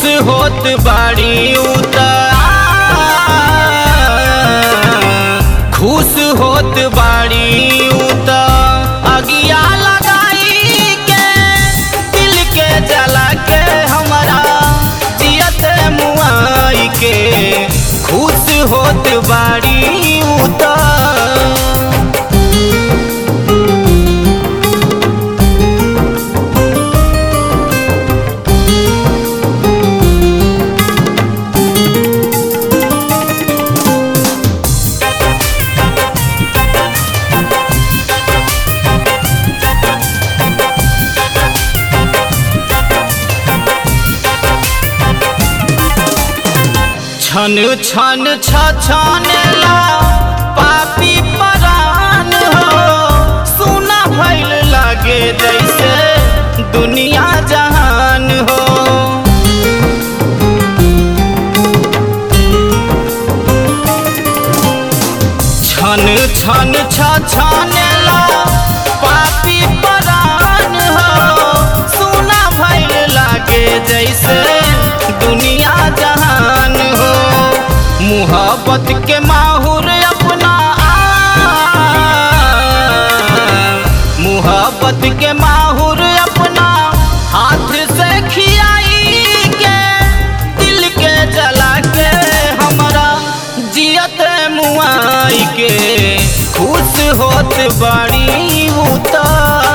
होत बाड़ी उता खुश होत बाड़ी उता अगिया लगाई के दिल के जला के हमारा जियत मुआई के खुश होत बाड़ी उता छन छन छछनेला पापी परान हो सुना भइल लागे जैसे दुनिया जहान हो छन छन छछनेला पापी परान हो सुना भइल लागे जैसे दुनिया जहान हो मुहब्बत के माहौर अपना मुहब्बत के माहौर अपना हाथ से खियाई के दिल के जला के हमारा जियत मुआई के खुश होत बाड़ी उता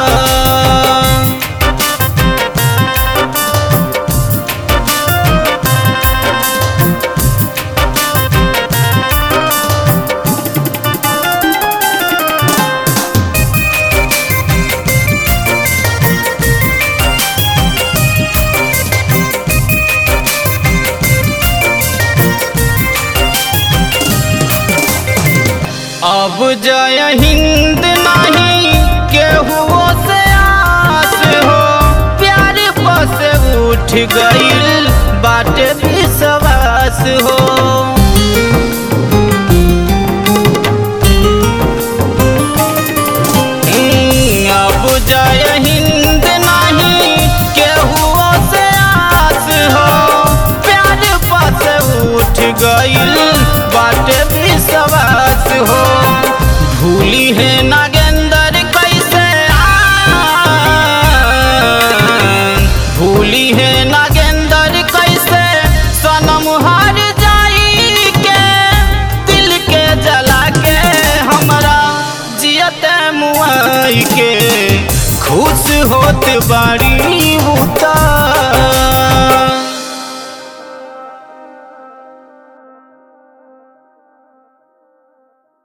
अब जय हिंद नहीं केहू से आस हो प्यार बस उठ गईल बाटे विश्वास हो हम्म, अब जय हिंद नहीं केहू से आस हो प्यार बस उठ गईल बाटे विश्वास हो भूली है नागेंद्र कैसे आ भूली है नागेंद्र कैसे सनम हार जाई के दिल के जला के हमरा जियत मुआई के खुश होत बाड़ी